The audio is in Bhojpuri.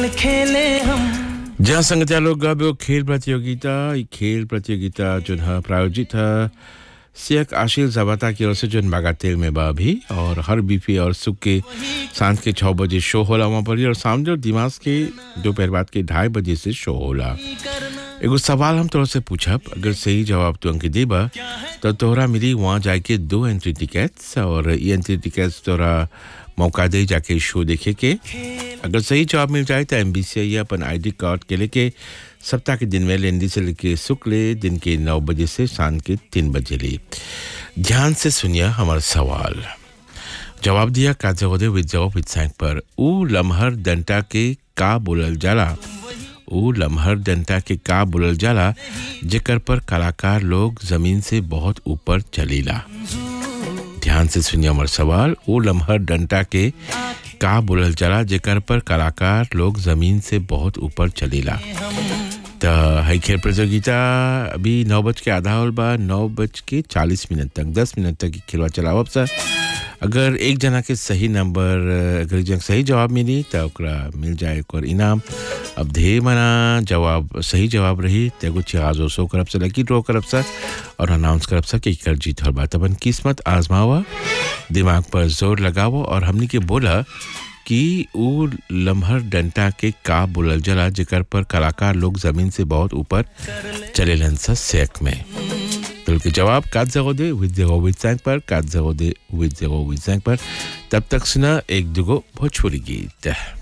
खेल खेले हम जहाँ संगतिया लोग गए खेल प्रतियोगिता ई खेल प्रतियोगिता जो है प्रायोजित है शेख आशिल जबाता की ओर से जो बागातेल में बा अभी और हर बीपी और सुख के सांझ के छः बजे शो होला वहाँ पर ही और सामने और दिमाग के दोपहर बाद के ढाई बजे से शो होला एगो सवाल हम तोरा से पूछब अगर सही जवाब तू अंक देबा तो तोहरा मिली वहाँ जाके दो एंट्री टिकट्स और ये एंट्री टिकट्स तोरा मौका दे जाके शो देखे के अगर सही जवाब मिल जाए तो एम बी सी अपन आई डी कार्ड के लेके सप्ताह के दिन में लेंदी से लेके शुक्ल दिन के नौ बजे से शाम के तीन बजे ले ध्यान से सुनिए हमारा सवाल जवाब दिया काजोदे विद जवाब विद सैंक पर ऊ लम्हर डंटा के का बोलल जाला ऊ लम्हर डंटा के का बोलल जाला जेकर पर कलाकार लोग जमीन से बहुत ऊपर चलीला ध्यान से सुनिए हमार सवाल वो लम्हर डंटा के का बोलल जाला जेकर पर कलाकार लोग जमीन से बहुत ऊपर चलेला तो है खेल प्रतियोगिता अभी नौ बज के आधा होल बा नौ बज के चालीस मिनट तक दस मिनट तक ई खेलवा चलावब सर अगर एक जना के सही नंबर अगर एक जना के सही जवाब मिली तो ओकरा मिल जाए एक और इनाम अब ढेर मना जवाब सही जवाब रही तो एगो चिराजो सो करब से लकी ड्रॉ करब सर और अनाउंस करब सर कि कर जीत हल बा तबन किस्मत आजमावा दिमाग पर जोर लगावो और हमनी के बोला कि ऊ लम्हर डंटा के का बोलल जला जेकर पर कलाकार लोग जमीन से बहुत ऊपर चलेलन सा सेक में तो के जवाब काट जगो दे विद जगो विद सैंक पर काट जगो दे विद जगो विद सैंक पर तब तक सुना एक दुगो भोजपुरी गीत